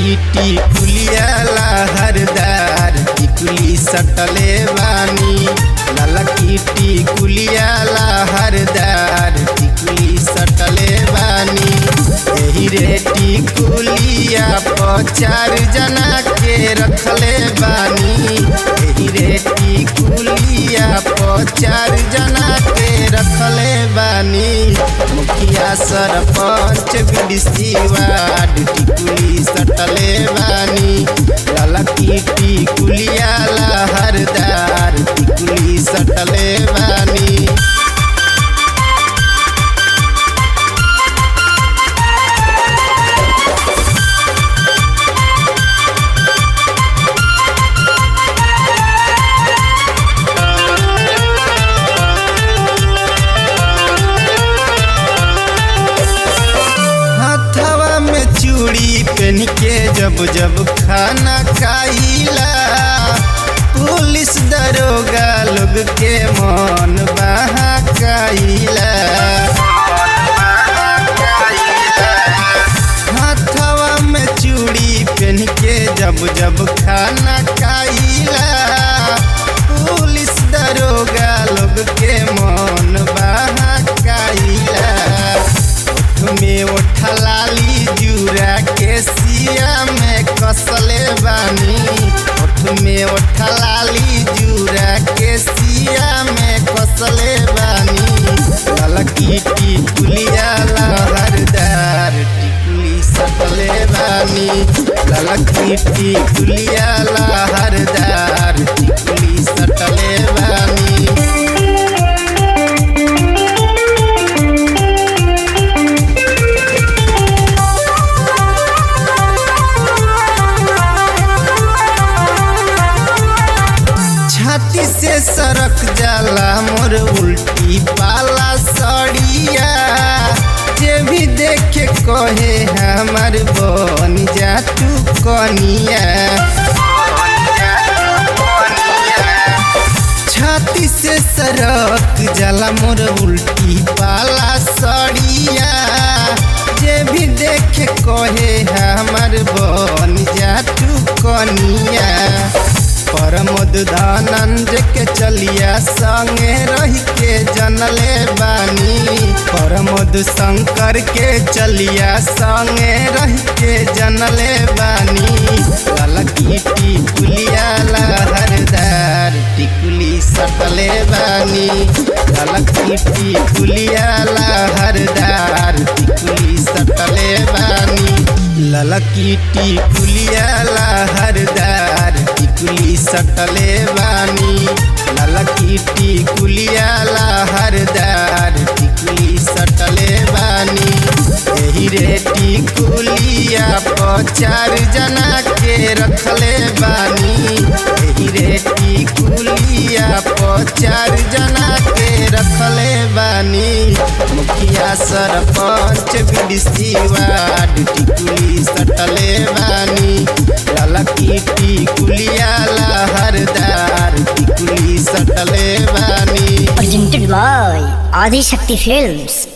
ललकीटी कुलियाला हरदार टिकुली सटले बानी ललकीटी कुलियाला हरदार टिकुली सटले बानी एही रे टिकुलिया पर चार जना के रखले बानी एही रे टिकुलिया पर चार जना के रखले बानी मुखिया सरपंच बीडीसी वार्ड टिकुली सटले बानी ललकी टिकुलिया लहरदार टिकुली सटले बानी हथवा में चूड़ी पहन के जब जब खाना खाइला पुलिस दरोगा लोग के मन बहकाइला हथवा में चूड़ी पहन के जब जब खाना खाइला पुलिस दरोगा लोग के मन बहकाइला में ओठलाली जूरा के सिया में कसले बानी ओठ में ओठलाली जूरा के सिया में कसले बानी ललकी टिकुलिया लहरदार टिकुली सटले बानी ललकी टिकुलिया लहरदार टिकुली सटले बानी छाती से सरक जाला मोर उल्टी पाला सड़िया जे भी देखे कहे हमार बन जा तू कनिया छाती से सरक जाला मोर उल्टी पाला सड़िया जे भी देखे कहे हमार बन जा तू कनिया परमोद धानंद के चलिया संगे रह के जनले बानी परमोद शंकर के चलिया संगे रह के जनले बानी ललकी टिकुलिया लहरदार टिकुली सटले बानी ललकी टिकुलिया लहरदार टिकुली सटले बानी ललकी टिकुलिया लहरदार टिकुली सटले बानी ललकी टिकुलिया लहरदार टिकुली सटले बानी एही रे टिकुलिया पर चार जना के रखले बानी एही रे टिकुलिया पर चार जना के रखले बानी मुखिया सरपंच बीडीसी वार्ड टिकुली सटले बानी ललकी टिकुलिया लहरदार टिकुली सटले बानी presented by Adi Shakti Films.